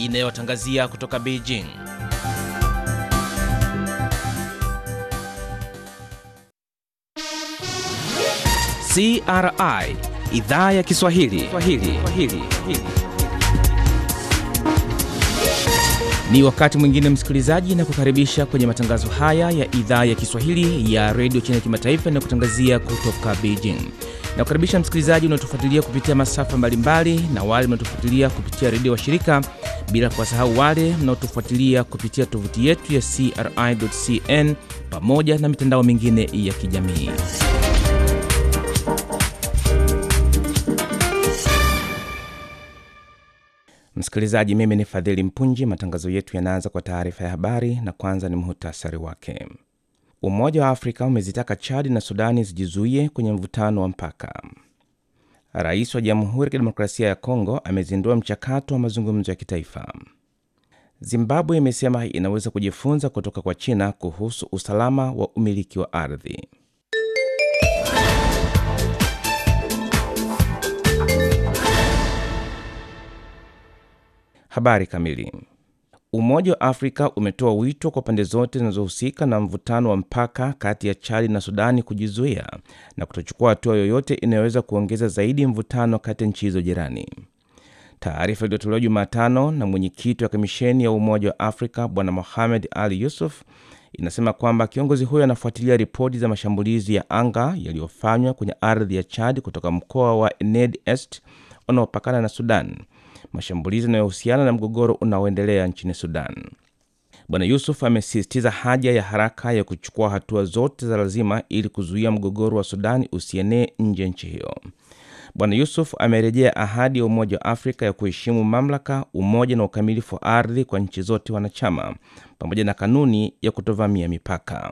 inayotangazia kutoka Beijing. CRI idhaa ya Kiswahili Swahili. Swahili. Ni wakati mwingine msikilizaji, na kukaribisha kwenye matangazo haya ya idhaa ya Kiswahili ya redio China Kimataifa na kutangazia kutoka Beijing. Na kukaribisha msikilizaji unaotufuatilia kupitia masafa mbalimbali na wale mnaotufuatilia kupitia redio wa shirika, bila kuwasahau wale mnaotufuatilia kupitia tovuti yetu ya CRI.cn pamoja na mitandao mingine ya kijamii. Msikilizaji, mimi ni Fadhili Mpunji. Matangazo yetu yanaanza kwa taarifa ya habari na kwanza ni muhtasari wake. Umoja wa Afrika umezitaka Chadi na Sudani zijizuie kwenye mvutano wa mpaka. Rais wa Jamhuri ya Kidemokrasia ya Kongo amezindua mchakato wa mazungumzo ya kitaifa. Zimbabwe imesema inaweza kujifunza kutoka kwa China kuhusu usalama wa umiliki wa ardhi. Habari kamili. Umoja wa Afrika umetoa wito kwa pande zote zinazohusika na mvutano wa mpaka kati ya Chadi na Sudani kujizuia na kutochukua hatua yoyote inayoweza kuongeza zaidi mvutano kati ya nchi hizo jirani. Taarifa iliyotolewa Jumatano na mwenyekiti wa kamisheni ya Umoja wa Afrika Bwana Mohamed Ali Yusuf inasema kwamba kiongozi huyo anafuatilia ripoti za mashambulizi ya anga yaliyofanywa kwenye ardhi ya Chad kutoka mkoa wa Ened Est unaopakana na Sudan, mashambulizi yanayohusiana na mgogoro unaoendelea nchini Sudan. Bwana Yusuf amesisitiza haja ya haraka ya kuchukua hatua zote za lazima ili kuzuia mgogoro wa Sudani usienee nje ya nchi hiyo. Bwana Yusuf amerejea ahadi ya Umoja wa Afrika ya kuheshimu mamlaka, umoja na ukamilifu wa ardhi kwa nchi zote wanachama pamoja na kanuni ya kutovamia mipaka.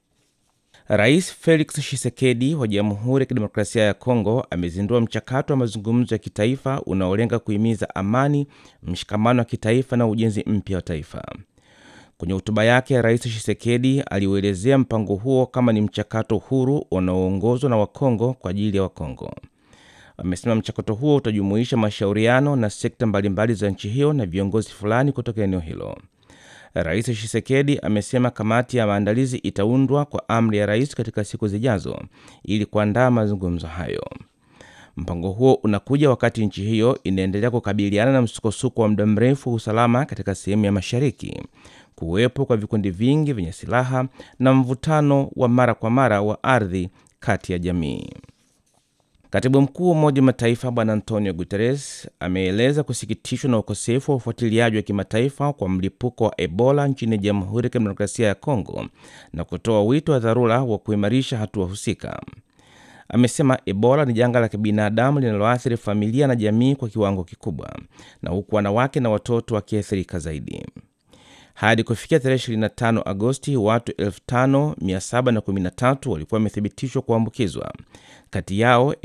Rais Felix Tshisekedi wa Jamhuri ya Kidemokrasia ya Kongo amezindua mchakato wa mazungumzo ya kitaifa unaolenga kuhimiza amani, mshikamano wa kitaifa na ujenzi mpya wa taifa. Kwenye hotuba yake, Rais Tshisekedi aliuelezea mpango huo kama ni mchakato huru unaoongozwa na Wakongo kwa ajili ya Wakongo. Amesema mchakato huo utajumuisha mashauriano na sekta mbalimbali za nchi hiyo na viongozi fulani kutoka eneo hilo. Rais Tshisekedi amesema kamati ya maandalizi itaundwa kwa amri ya rais katika siku zijazo ili kuandaa mazungumzo hayo. Mpango huo unakuja wakati nchi hiyo inaendelea kukabiliana na msukosuko wa muda mrefu wa usalama katika sehemu ya mashariki, kuwepo kwa vikundi vingi vyenye silaha na mvutano wa mara kwa mara wa ardhi kati ya jamii. Katibu mkuu wa Umoja wa Mataifa Bwana Antonio Guterres ameeleza kusikitishwa na ukosefu wa ufuatiliaji wa kimataifa kwa mlipuko wa Ebola nchini Jamhuri ya Kidemokrasia ya Kongo na kutoa wito wa dharura wa kuimarisha hatua husika. Amesema Ebola ni janga la kibinadamu linaloathiri familia na jamii kwa kiwango kikubwa, na huku wanawake na watoto wakiathirika zaidi. Hadi kufikia tarehe 25 Agosti, watu 5713 walikuwa wamethibitishwa kuambukizwa. Kati yao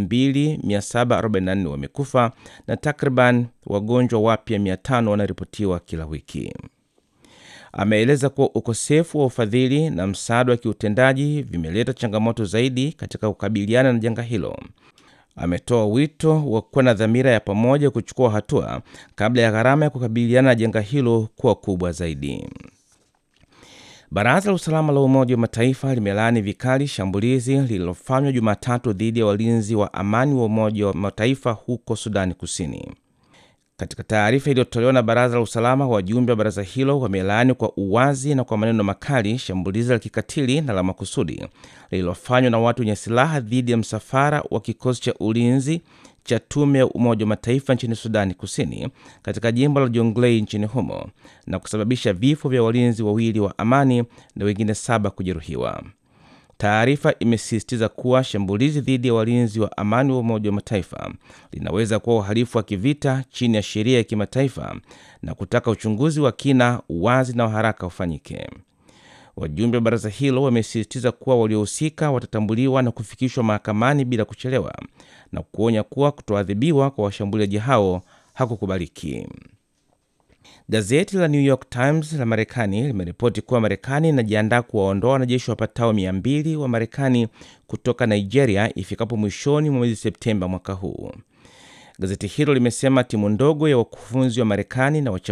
2744 wamekufa na takriban wagonjwa wapya 500 wanaripotiwa kila wiki. Ameeleza kuwa ukosefu wa ufadhili na msaada wa kiutendaji vimeleta changamoto zaidi katika kukabiliana na janga hilo. Ametoa wito wa kuwa na dhamira ya pamoja kuchukua hatua kabla ya gharama ya kukabiliana na janga hilo kuwa kubwa zaidi. Baraza la Usalama la Umoja wa Mataifa limelaani vikali shambulizi lililofanywa Jumatatu dhidi ya walinzi wa amani wa Umoja wa Mataifa huko Sudani Kusini. Katika taarifa iliyotolewa na Baraza la Usalama, wajumbe wa baraza hilo wamelaani kwa uwazi na kwa maneno makali shambulizi la kikatili na la makusudi lililofanywa na watu wenye silaha dhidi ya msafara wa kikosi cha ulinzi cha tume ya Umoja wa Mataifa nchini Sudani Kusini katika jimbo la Jonglei nchini humo na kusababisha vifo vya walinzi wawili wa amani na wengine saba kujeruhiwa. Taarifa imesisitiza kuwa shambulizi dhidi ya walinzi wa amani wa Umoja wa Mataifa linaweza kuwa uhalifu wa kivita chini ya sheria ya kimataifa na kutaka uchunguzi wa kina, uwazi na wa haraka ufanyike. Wajumbe wa baraza hilo wamesisitiza kuwa waliohusika watatambuliwa na kufikishwa mahakamani bila kuchelewa na kuonya kuwa kutoadhibiwa kwa washambuliaji hao hakukubaliki. Gazeti la New York Times la Marekani limeripoti kuwa Marekani inajiandaa kuwaondoa wanajeshi wapatao 200 wa Marekani kutoka Nigeria ifikapo mwishoni mwa mwezi Septemba mwaka huu. Gazeti hilo limesema timu ndogo ya wakufunzi wa Marekani na